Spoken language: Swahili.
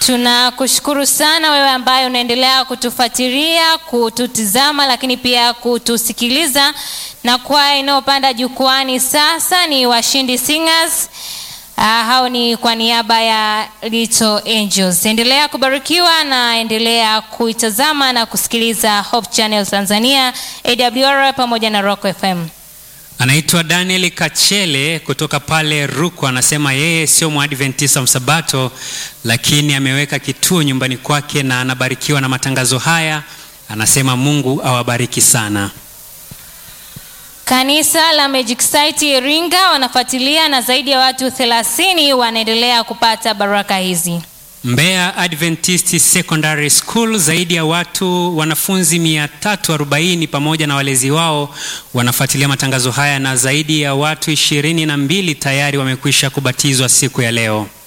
Tunakushukuru sana wewe ambaye unaendelea kutufuatilia, kututizama, lakini pia kutusikiliza. Na kwaya inayopanda jukwani sasa ni Washindi Singers. Uh, hao ni kwa niaba ya Little Angels. Endelea kubarikiwa na endelea kuitazama na kusikiliza Hope Channel Tanzania, AWR pamoja na Rock FM. Anaitwa Daniel Kachele kutoka pale Rukwa, anasema yeye sio mwadventista msabato, lakini ameweka kituo nyumbani kwake na anabarikiwa na matangazo haya. Anasema Mungu awabariki sana. Kanisa la Magic Site Iringa wanafuatilia na zaidi ya watu 30 wanaendelea kupata baraka hizi. Mbeya Adventist Secondary School zaidi ya watu wanafunzi 340 pamoja na walezi wao wanafuatilia matangazo haya na zaidi ya watu 22 tayari wamekwisha kubatizwa siku ya leo.